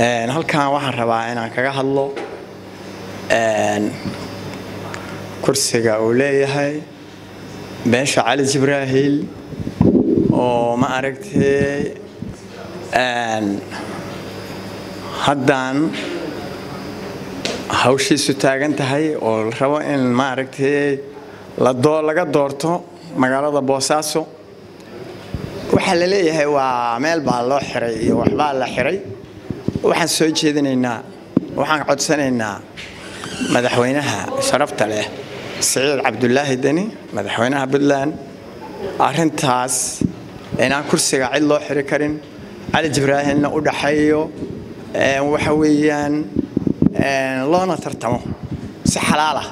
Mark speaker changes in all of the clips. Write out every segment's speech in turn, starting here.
Speaker 1: halkan waxaan rabaa inaan kaga hadlo kursiga uu leeyahay beesha cali jibraahiil oo ma aragtay haddaan hawshiisu taagan tahay oo la rabo in maaragtay laga doorto magaalada boosaaso waxaa la leeyahay waa meel baa loo xiray iyo waxbaa la xiray waxaan soo jeedinaynaa waxaan codsanaynaa madaxweynaha sharafta leh siciid cabdulaahi deni madaxweynaha puntland arintaas inaan kursiga cid loo xiri karin cali jibraahilna u dhaxeeyo waxa weeyaan loona tartamo si xalaalah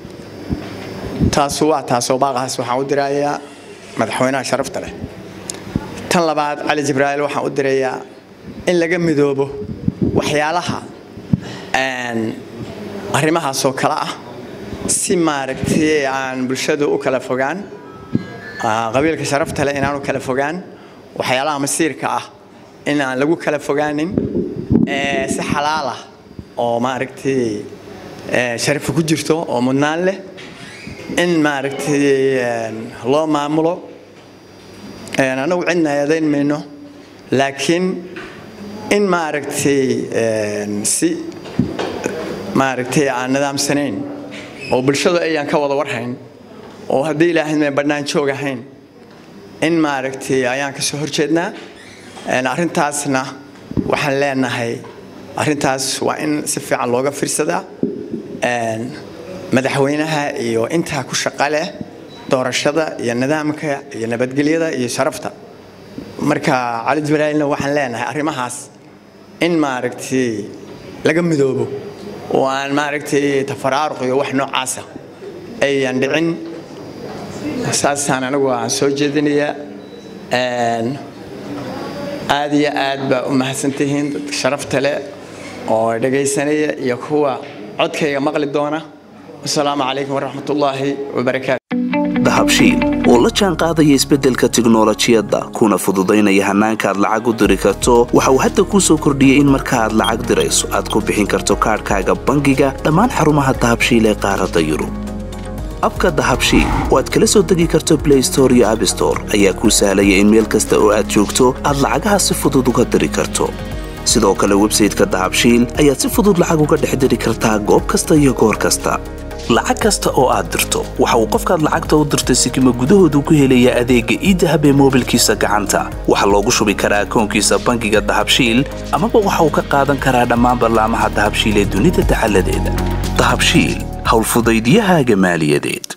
Speaker 1: taasu waa taasoo baaqahaas waxaan u dirayaa madaxweynaha sharafta leh tan labaad cali jibraahil waxaan u dirayaa in laga midoobo waxyaalaha arrimahaasoo kale ah si maaragtay aan bulshadu u kala fogaan qabiilka sharafta leh inaan u kala fogaan waxyaalaha masiirka ah in aan lagu kala fogaanin si xalaalah oo maaragtay sharafi ku jirto oo mudnaan leh in maaragtay loo maamulo anagu cidna eedayn mayno laakiin in maaragtay si maaragtay aan nidaamsanayn oo bulshadu ayaan ka wada warhayn oo haddii ilaahay bannaan joog ahayn in maaragtay ayaan ka soo horjeednaa arrintaasna waxaan leenahay arrintaas waa in si fiican looga fiirsadaa madaxweynaha iyo intaa ku shaqa leh doorashada iyo nidaamka iyo nabadgelyada iyo sharafta marka cali jibraalna waxaan leenahay arrimahaas in maaragtay laga midoobo oo aan maaragtay tafaraaruq iyo wax noocaasa ayan dhicin saasaan anigu aan soo jeedinayaa aad iyo aad baa u mahadsantihiin dadka sharafta leh oo dhegaysanaya iyo kuwa codkayga maqli doona wasalaamu calaykum waraxmat ullaahi wabarakaatu
Speaker 2: dahabshiil oo la jaan qaadaya isbeddelka tiknolojiyadda kuna fududaynaya hannaanka aad lacag u diri karto waxa uu hadda kuu soo kordhiyey in marka aad lacag dirayso aad ku bixin karto kaadhkaaga bangiga dhammaan xarumaha dahabshiil ee qaaradda yurub abka dahabshiil oo aad kala soo degi karto blay store iyo abstore ayaa kuu sahlaya in meel kasta oo aad joogto aad lacagaha si fudud uga diri karto sidoo kale websayteka dahabshiil ayaad si fudud lacag uga dhex diri kartaa goob kasta iyo goor kasta lacag kasta oo aad dirto waxa uu qofkaad lacagta u dirtay sikima gudahoodu ku helayaa adeegga iidahab ee moobilkiisa gacanta waxaa loogu shubi karaa akoonkiisa bangiga dahabshiil amaba waxa uu ka qaadan karaa dhammaan ballaamaha dahabshiil ee dunida dacaladeeda dahabshiil howlfudaydiyahaaga maaliyadeed